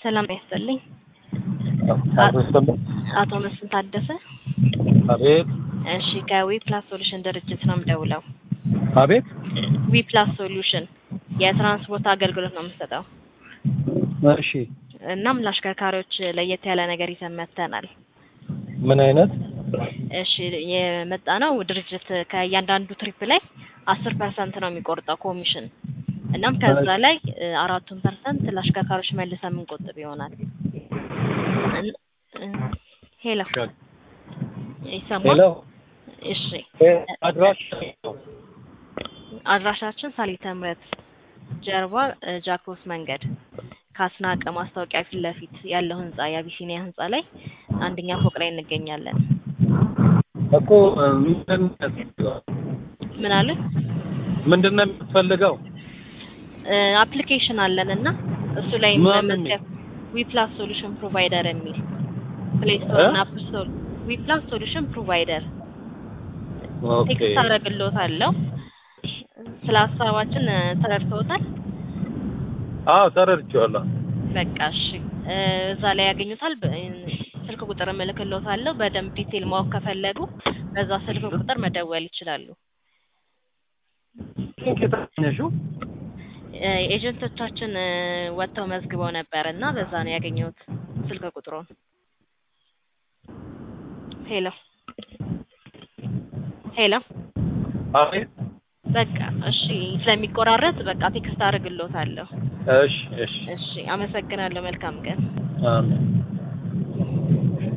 ሰላም ያስጥልኝ። አቶ መስፍን ታደሰ። አቤት እሺ ከዊ ፕላስ ሶሉሽን ድርጅት ነው የምደውለው። አቤት ዊ ፕላስ ሶሉሽን የትራንስፖርት አገልግሎት ነው የምንሰጠው። እሺ እናም ለአሽከርካሪዎች ለየት ያለ ነገር ይዘን መጥተናል። ምን አይነት እሺ የመጣ ነው ድርጅት ከእያንዳንዱ ትሪፕ ላይ አስር ፐርሰንት ነው የሚቆርጠው ኮሚሽን። እናም ከዛ ላይ እ አራቱን ፐርሰንት ለአሽከርካሪዎች መልሰን የምንቆጥብ ይሆናል። እን- እ ሄሎ ይሰማል? ሄሎ እሺ አድራሽ አድራሻችን ሳሊተ ምሕረት ጀርባ እ ጃክሮስ መንገድ ከአስናቀ ማስታወቂያ ፊት ለፊት ያለው ህንጻ የአቢሲኒያ ህንጻ ላይ አንደኛ ፎቅ ላይ እንገኛለን። እኮ ምንድን ነው የሚያስፈልገው? ምን አለ ምንድን ነው የምትፈልገው? አፕሊኬሽን አለን እና እሱ ላይ ማን መመዝገብ ዊ ፕላስ ሶሉሽን ፕሮቫይደር የሚል ፕሌይ ስቶር እ? እና አፕ ስቶር ዊ ፕላስ ሶሉሽን ፕሮቫይደር ኦኬ ቴክስት አደርግልዎታለሁ። ስለ ሀሳባችን እ ተረድተውታል? አዎ ተረድቼዋለሁ። በቃ እሺ እ እዛ ላይ ያገኙታል። በ- እ ስልክ ቁጥር እልክልዎታለሁ። በደንብ ዲቴል ማወቅ ከፈለጉ በዛ ስልክ ቁጥር መደወል ይችላሉ። ስንት የተገኘሽው? እ ኤጀንቶቻችን እ ወጥተው መዝግበው ነበር እና በዛ ነው ያገኘሁት ስልክ ቁጥሩን። ሄሎ ሄሎ አቤት በቃ እሺ፣ ስለሚቆራረጥ በቃ ቴክስት አደርግልዎታለሁ። እሺ እሺ እሺ፣ አመሰግናለሁ። መልካም ቀን። አሜን